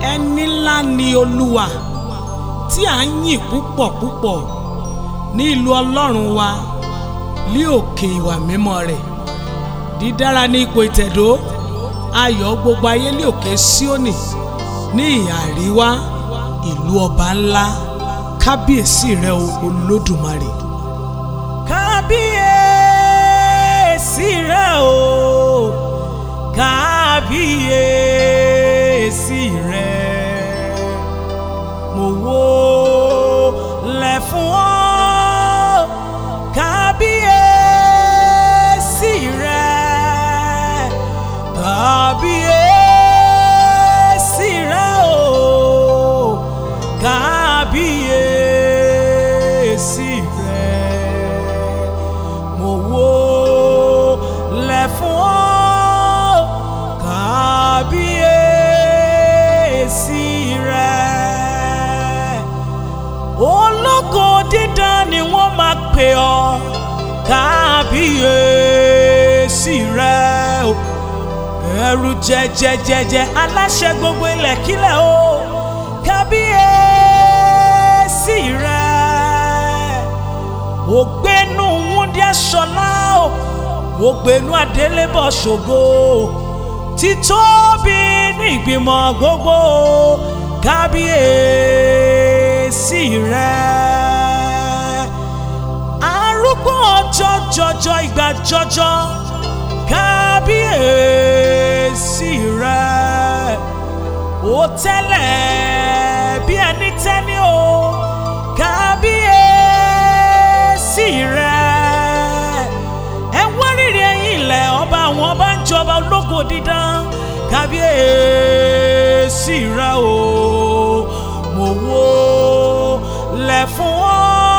ẹni ńlá ni olúwa tí à ń yìn púpọ̀ púpọ̀ ní ìlú ọlọ́run wa ní òkè ìwà mímọ́ rẹ̀ dídára ní ipò ìtẹ̀dó ayọ̀ gbogbo ayé ní òkè síónì ní ìhà àríwá ìlú ọba ńlá kábíyèsí rẹ o olódùmarè. kábíyèsí rẹ o kábíyèsí rẹ mo wó lẹ̀ fún ọ kábíyèsí rẹ kábíyèsí rẹ o kábíyèsí rẹ mo wó lẹ̀ fún ọ kábíyèsí rẹ ológo dídán ni wọ́n máa pè ọ́ kábíyèsí rẹ o ẹrù jẹjẹjẹjẹ aláṣẹ gbogbo ilẹ̀ kílẹ̀ o kábíyèsí rẹ ògbénu wúndíá ṣọlá o ògbénu adélébọ̀ ṣògo títóbi ní ìgbìmọ̀ gbogbo kábíyèsí rẹ arúgbó ọjọ́ jọjọ ìgbà jọjọ kábíyèsí rẹ ó tẹ́lẹ̀ bí ẹni tẹ́ni o kábíyèsí rẹ ẹ wá rírì ẹ̀yìn ilẹ̀ ọba àwọn ọba ń jọba ológo dídán kábíyèsí rẹ o mo wó lẹ̀ fún ọ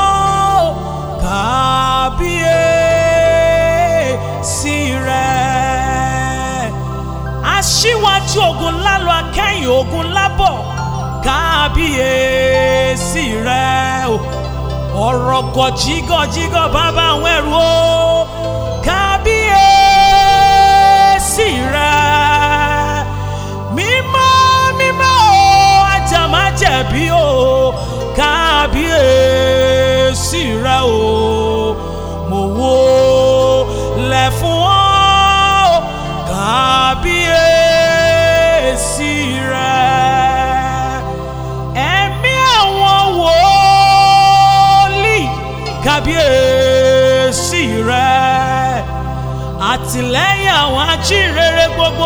kábíyèsí rẹ aṣíwájú ogun lálọ akẹ́yìn ogun lábọ̀ kábíyèsí rẹ o ọ̀rọ̀ gọ̀jígọ̀jígọ̀ bàbá àwọn ẹrù o kábíyèsí rẹ mímọ́ mímọ́ o ajá má jẹ̀bi o kábíyèsí rẹ o mo wó lẹ̀ fún ọ kábíyèsí rẹ ẹ̀mí àwọn wòlíì kábíyèsí rẹ àtìlẹ́yìn àwọn ajíhìnrere gbogbo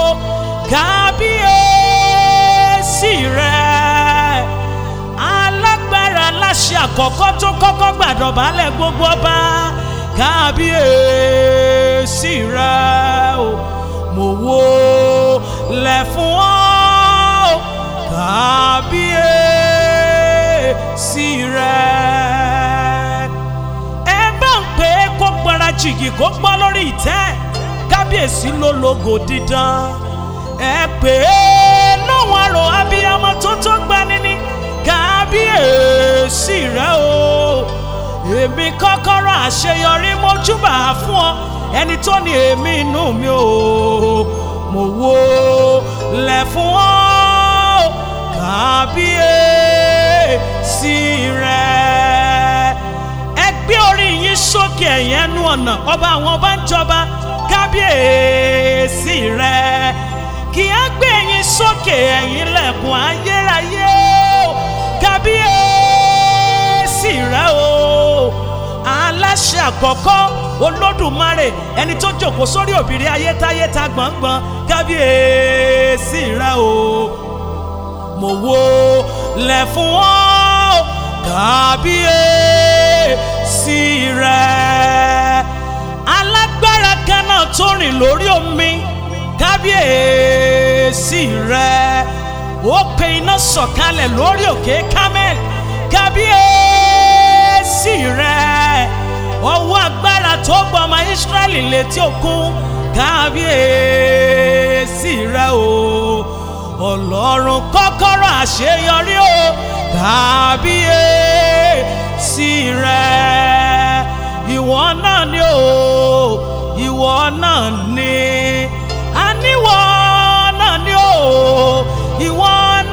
kábíyèsí rẹ alágbára aláṣẹ àkọ́kọ́ tó kọ́kọ́ gbàdọ̀bálẹ̀ gbogbo ọba kábíyèsí rẹ o mo wó lẹ̀ fún ọ kábíyèsí rẹ ẹ bá ń pè é kó gbára jìgì kó gbọ́ lórí ìtẹ́ kábíyèsí ló lógo dídán ẹ pè é lóhùn àrò abiyamọ tó tó gbani ní kábíyèsí rẹ o èmi kọ́kọ́rọ́ àṣeyọrí mojúbà fún ọ ẹni tó ní èmi inú mi o mo wó lẹ̀ fún ọ kábíyèsí rẹ ẹ gbé orí yín sókè ẹ̀yìn ẹnu ọ̀nà ọba àwọn ọba ń jọba kábíyèsí rẹ kí á gbé yín sókè ẹ̀yìn lẹ̀kùn ayérayé o kábíyèsí rẹ o aláṣẹ àkọ́kọ́ olódùmarè ẹni tó jòkó sórí òbírí ayétáyéta gbọ̀ngbọ̀n kábíyèsí rẹ o mo wó lẹ̀ fún ọ kábíyèsí rẹ alágbára kan náà tó rìn lórí omi kábíyèsí rẹ ó pe iná sọ̀kalẹ̀ lórí òkè kámẹ́l kábíyèsí rẹ ọwọ́ agbára tó gbọ́ ọmọ Ísírẹ́lì létí òkun kábíyèsí rẹ o ọlọ́run kọ́kọ́rọ́ àṣeyọrí o kábíyèsí rẹ ìwọ náà ni o ìwọ náà ni àníwọ náà ni o ìwọ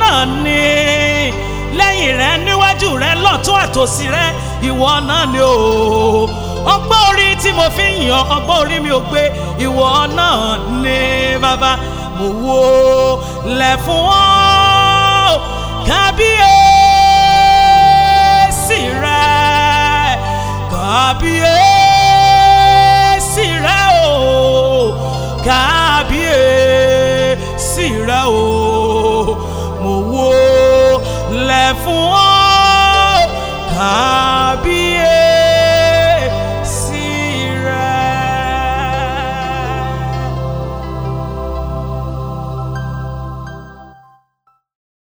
rẹ níwájú rẹ lọ́tún àtòsí rẹ ìwọ náà ni o ọgbọ́n orí tí mo fi ń yàn ọgbọ́n orí mi ò gbé ìwọ náà ni bàbá mo wo lẹ̀ fún ọ́ kábíyèsí.